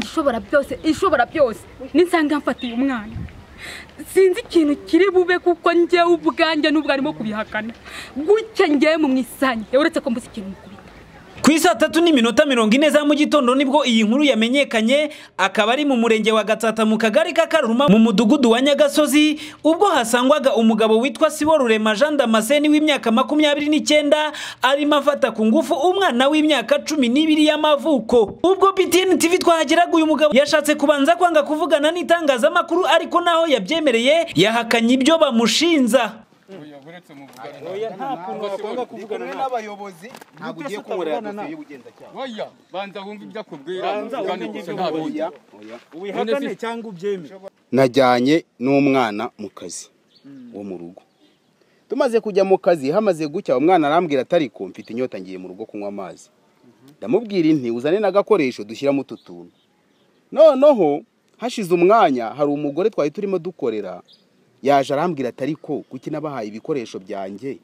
ishobora byose ishobora byose nisanga mfatiye umwana sinzi ikintu kiri bube kuko njyewe ubwanjye n'ubwo arimo kubihakana gutya njyewe mu mwisange uretse ko mbuze ikintu mukubita ku isaa tatu n'iminota mirongo ine za mu gitondo nibwo iyi nkuru yamenyekanye akaba ari mu murenge wa gatsata mu kagari ka karuruma mu mudugudu wa nyagasozi ubwo hasangwaga umugabo witwa sibo rurema jean damascene w'imyaka makumyabiri n'icyenda arimo afata ku ngufu umwana w'imyaka cumi n'ibiri y'amavuko ubwo btn tv twahageraga uyu mugabo yashatse kubanza kwanga kuvugana n'itangazamakuru ariko naho yabyemereye yahakanye ibyo bamushinza kumwe n'abayobozi ntabwo ugiye kunkorera dosiye y'ubugenzacyaha Oya banza wumve ibyo akubwira ugane gusa nta bindi wihakane cyangwa ubyemere najyanye n'umwana mu kazi wo mu rugo tumaze kujya mu kazi hamaze gucya umwana arambwira atari ko mfite inyota ngiye mu rugo kunywa amazi ndamubwira inti uzane n'agakoresho dushyiramo utu tuntu noneho hashize umwanya hari umugore twari turimo dukorera yaje arambwira atari ko kuki nabahaye ibikoresho byanjye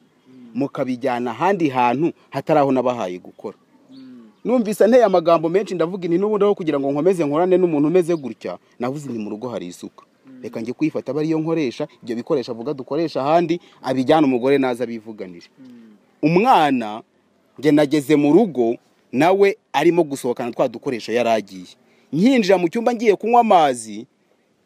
mukabijyana ahandi hantu hatari aho nabahaye gukora numvise nteye amagambo menshi ndavuga inti n'ubundi aho kugira ngo nkomeze nkorane n'umuntu umeze gutya navuze inti mu rugo hari isuka reka njye kuyifata aba ariyo nkoresha ibyo bikoresho avuga dukoresha ahandi abijyana umugore naza abivuganije umwana njye nageze mu rugo nawe arimo gusohokana twa dukoresho yari agiye nkinjira mu cyumba ngiye kunywa amazi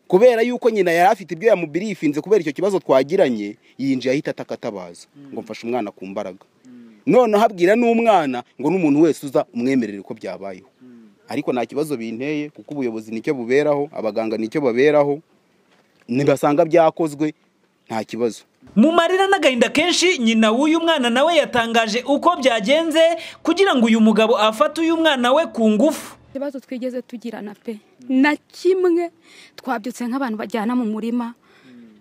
kubera yuko nyina yari afite ibyo yamubirifinze kubera icyo kibazo twagiranye yinjiye ahita ataka atabaza ngo mfashe umwana ku mbaraga noneho abwira n'umwana ngo n'umuntu wese uza umwemerere ko byabayeho ariko nta kibazo binteye kuko ubuyobozi nicyo buberaho abaganga nicyo baberaho nibasanga byakozwe nta kibazo mu marira n'agahinda kenshi nyina w'uyu mwana nawe yatangaje uko byagenze kugira ngo uyu mugabo afate uyu mwana we ku ngufu ikibazo twigeze tugirana pe na kimwe twabyutse nk'abantu bajyana mu murima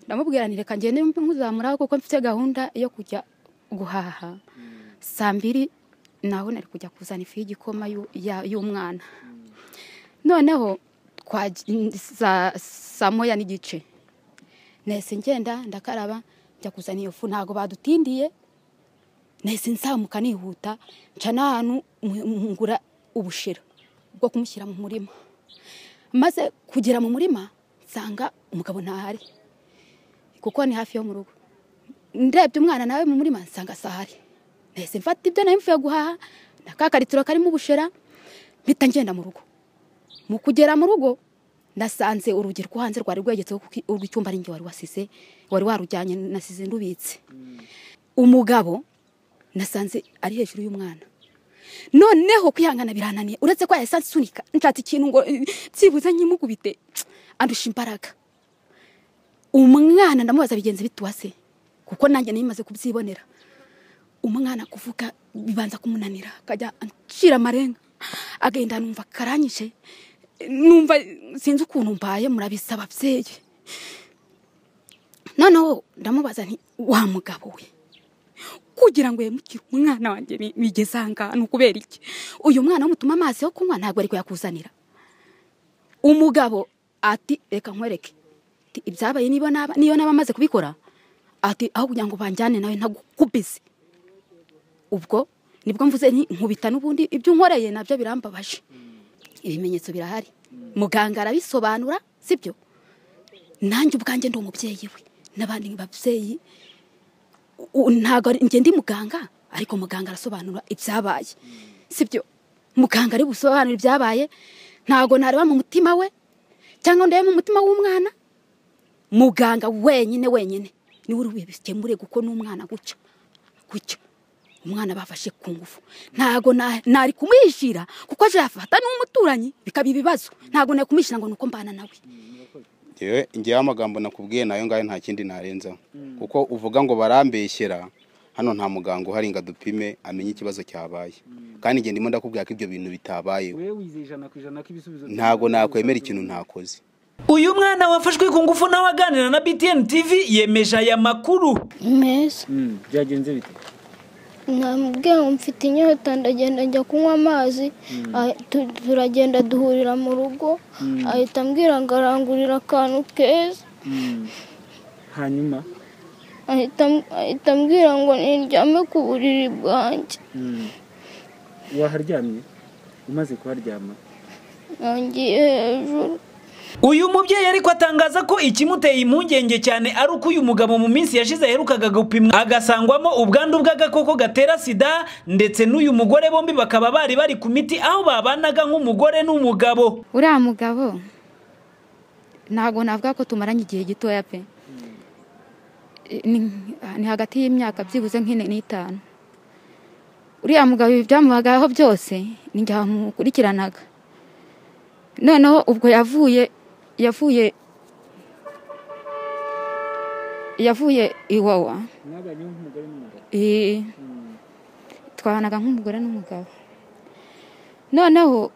ndamubwira nti reka ngende nkuzamuraho kuko mfite gahunda yo kujya guhaha saa mbiri nawe nari kujya kuzana ifu y'igikoma y'u- ya- y'umwana noneho twaji- saa saa moya n'igice nahise ngenda ndakaraba njya kuzana iyo fu ntabwo badutindiye nahise nzamuka nihuta nca n'ahantu mu- mu- ngura ubushera bwo kumushyira mu murima maze kugera mu murima nsanga umugabo ntahari kuko ni hafi yo mu rugo ndebye umwana nawe mu murima nsanga sahari nahise mfata ibyo nari mvuye guhaha na ka karitiro karimo ubushera mpita ngenda mu rugo mu kugera mu rugo nasanze urugi rwo hanze rwari rwegetseho kuko urw'icyumba ari njye wari wasize wari warujyanye nasize ndubitse umugabo nasanze ari hejuru y'umwana noneho kwihangana birananiye uretse ko yahise ansunika nshatse ikintu ngo eh, byibuze nkimukubite andusha imbaraga umwana ndamubaza bigenze bituwase kuko nanjye nari maze kubyibonera umwana kuvuga bibanza kumunanira akajya acira amarenga agenda numva karanyije numva sinzi ukuntu mbaye murabisaba ababyeyi noneho ndamubaza nti wa mugabo we kugira ngo yemukire umwana wanjye bi- bigeze ahangaha ni ukubera iki uyu mwana wamutuma amazi yo kunywa ntabwo ari kuyakuzanira umugabo ati reka nkwereke Ati, ibyabaye niba naba niyo naba amaze kubikora ati aho kugira ngo banjyane nawe ntagukubize ubwo nibwo mvuze nti nkubita n'ubundi ibyo unkoreye nabyo birambabaje ibimenyetso birahari muganga arabisobanura sibyo nanjye ubwanjye ndi umubyeyi we n'abandi babyeyi u- ntabwo ari- njye ndi muganga ariko muganga arasobanura ibyabaye sibyo muganga ari busobanura ibyabaye ntabwo nareba mu mutima we cyangwa ndebe mu mutima w'umwana muganga wenyine wenyine niwe uri bikemure kuko n'umwana guca guca umwana bafashe ku ngufu ntabwo na- nari kumwishyira kuko aje yafata n'umuturanyi bikaba ibibazo ntabwo nari kumwishyira ngo ni uko mbana nawe ngewe ngewe amagambo nakubwiye nayo ngayo nta kindi narenzaho kuko uvuga ngo barambeshyera hano nta muganga uhari ngo adupime amenye ikibazo cyabaye kandi njye ndimo ndakubwira ko ibyo bintu bitabayeho we wizeye ijana ku ijana ko ibisubizo ntabwo nakwemera ikintu ntakoze uyu mwana wafashwe ku ngufu nawe aganira na btn tv yemeje aya makuru meza Mm, byagenze bite namubwiye ngo mfite inyota ndagenda njya kunywa amazi ahi- tu- turagenda duhurira mu rugo ahita ambwira ngo arangurira akantu keza Mm. hanyuma ahita am- ahita ambwira ngo niryame ku buriri bwanjye Mm. waharyamye umaze kuharyama nongeye hejuru uyu mubyeyi ariko atangaza ko ikimuteye impungenge cyane ari uko uyu mugabo mu minsi yashize aherukaga gupimwa agasangwamo ubwandu bw'agakoko gatera sida ndetse n'uyu mugore bombi bakaba bari bari ku miti aho babanaga nk'umugore n'umugabo uriya mugabo ntabwo navuga ko tumaranye igihe gitoya pe ni ni hagati y'imyaka byibuze nk'ine n'itanu uriya mugabo ibi byamuhagaho byose ni njye wamukurikiranaga noneho ubwo yavuye yavuye yavuye iwawa mwabanye nk'umugore n'umugabo Eh, twabanaga nk'umugore n'umugabo noneho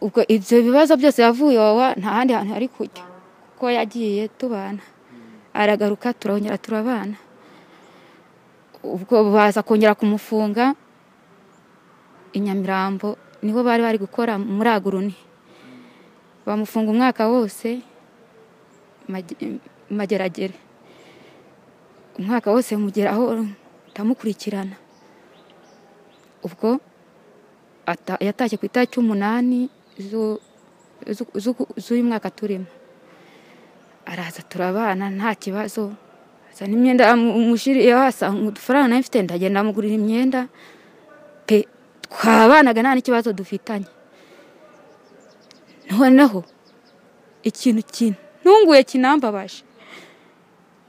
ubwo ibyo bibazo byose yavuye iwawa nta handi hantu ari kujya kuko yagiye tubana aragaruka turongera turabana ubwo baza kongera kumufunga i nyamirambo niho bari bari gukora muri aguruni bamufunga umwaka wose mage- mageragere umwaka wose mugeraho ndamukurikirana ubwo ata- yatashye ku itariki umunani zu- zu- zu- z'uyu mwaka turimo araza turabana nta kibazo azana imyenda yamushiriyeho asanga udufaranga nayo mfite ndagenda amugurira imyenda pe twabanaga nta n'ikibazo dufitanye noneho ikintu kintunguye kinambabaje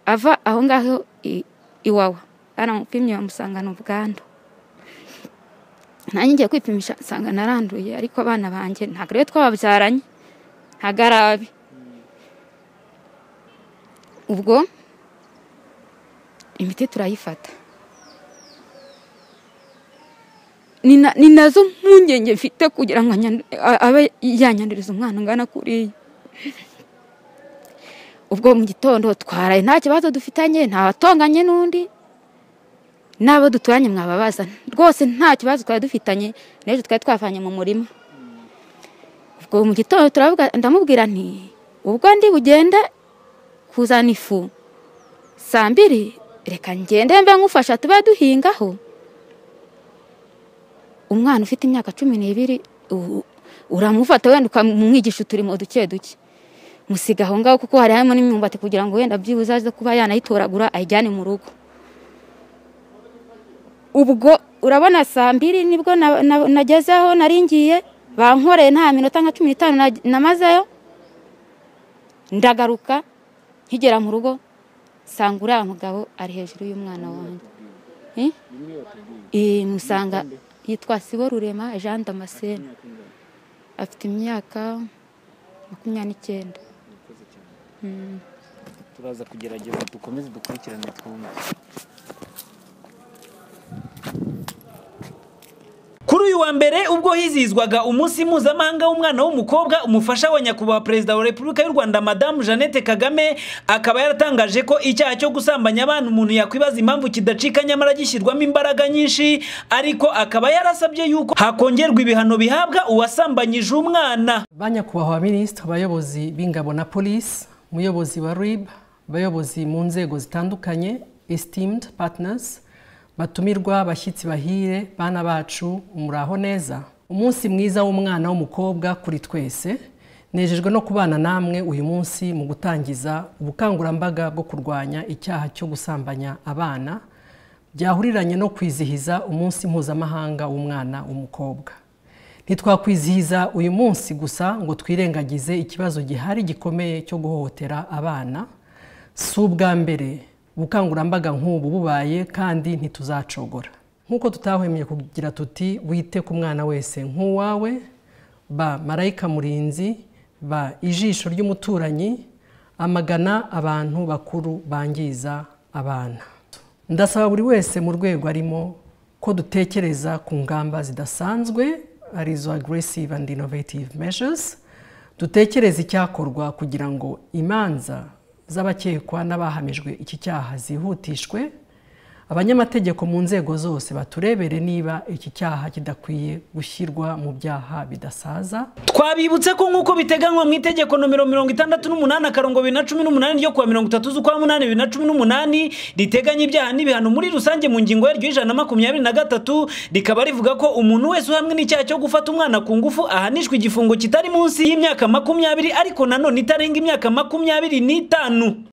ava aho ngaho i- iwawa baramupimye bamusangana ubwandu nanjye ngiye kwipimisha nsanga naranduye ariko abana banjye ntabwo ariyo twababyaranye ntabwo ari abe ubwo imiti turayifata ni na- ni nazo mpungenge mfite kugira ngo anyandu- a- abe yanyanduriza umwana ungana kuriya ubwo mu gitondo twaraye nta kibazo dufitanye nta watonganye n'undi n'abo duturanye mwababaza rwose nta kibazo twari dufitanye n'ejo twari twavanye mu murima ubwo mu gitondo turavuga ndamubwira nti ubwo ndi bugende kuzana ifu saa mbiri reka ngende mbe nkufasha tube duhingaho umwana ufite imyaka cumi n'ibiri u- uramufata wenda ukamwigisha uturimo duke duke musiga aho ngaho kuko hari harimo n'imyumbati kugira ngo wenda byibuze aze kuba yanayitoragura ayijyane mu rugo ubwo urabona saa mbiri nibwo na- na- nagezeho nari ngiye bankoreye nta minota nka cumi n'itanu na- namazeyo ndagaruka nkigera mu rugo nsanga uriya mugabo ari hejuru y'umwana wanjye Eh? Eh, musanga yitwa sibo rurema jean damascene afite imyaka makumyabiri n'icyenda turaza kugerageza dukomeze dukurikirane twumve kuri uyu wa mbere ubwo hizihizwaga umunsi mpuzamahanga w'umwana w'umukobwa umufasha wa nyakubahwa perezida wa repubulika y'u rwanda madamu jeannette kagame akaba yaratangaje ko icyaha cyo gusambanya abana umuntu yakwibaza impamvu kidacika nyamara gishyirwamo imbaraga nyinshi ariko akaba yarasabye yuko hakongerwa ibihano bihabwa uwasambanyije umwana ba nyakubahwa minisitiri abayobozi b'ingabo na polisi umuyobozi wa rib abayobozi mu nzego zitandukanye esteemed partners batumirwa abashyitsi bahire bana bacu muraho neza umunsi mwiza w'umwana w'umukobwa kuri twese nejejwe no kubana namwe uyu munsi mu gutangiza ubukangurambaga bwo kurwanya icyaha cyo gusambanya abana byahuriranye no kwizihiza umunsi mpuzamahanga w'umwana w'umukobwa ntitwakwizihiza uyu munsi gusa ngo twirengagize ikibazo gihari gikomeye cyo guhohotera abana si ubwa mbere ubukangurambaga nk'ubu bubaye kandi ntituzacogora nk'uko tutahwemye kugira tuti wite ku mwana wese nk'uwawe ba marayika murinzi ba ijisho ry'umuturanyi amagana abantu bakuru bangiza abana ndasaba buri wese mu rwego arimo ko dutekereza ku ngamba zidasanzwe arizo aggressive and innovative measures dutekereze icyakorwa kugira ngo imanza z'abakekwa n'abahamijwe iki cyaha zihutishwe abanyamategeko mu nzego zose baturebere niba iki cyaha kidakwiye gushyirwa mu byaha bidasaza twabibutse ko nk'uko biteganywa mu itegeko nomero mirongo itandatu n'umunani akarongo bibiri na cumi n'umunani ryo kuwa mirongo itatu z'ukwa munani bibiri na cumi n'umunani riteganya ibyaha n'ibihano muri rusange mu ngingo yaryo y'ijana na makumyabiri na gatatu rikaba rivuga ko umuntu wese uhamwe n'icyaha cyo gufata umwana ku ngufu ahanishwa igifungo kitari munsi y'imyaka makumyabiri ariko nanone itarenga imyaka makumyabiri n'itanu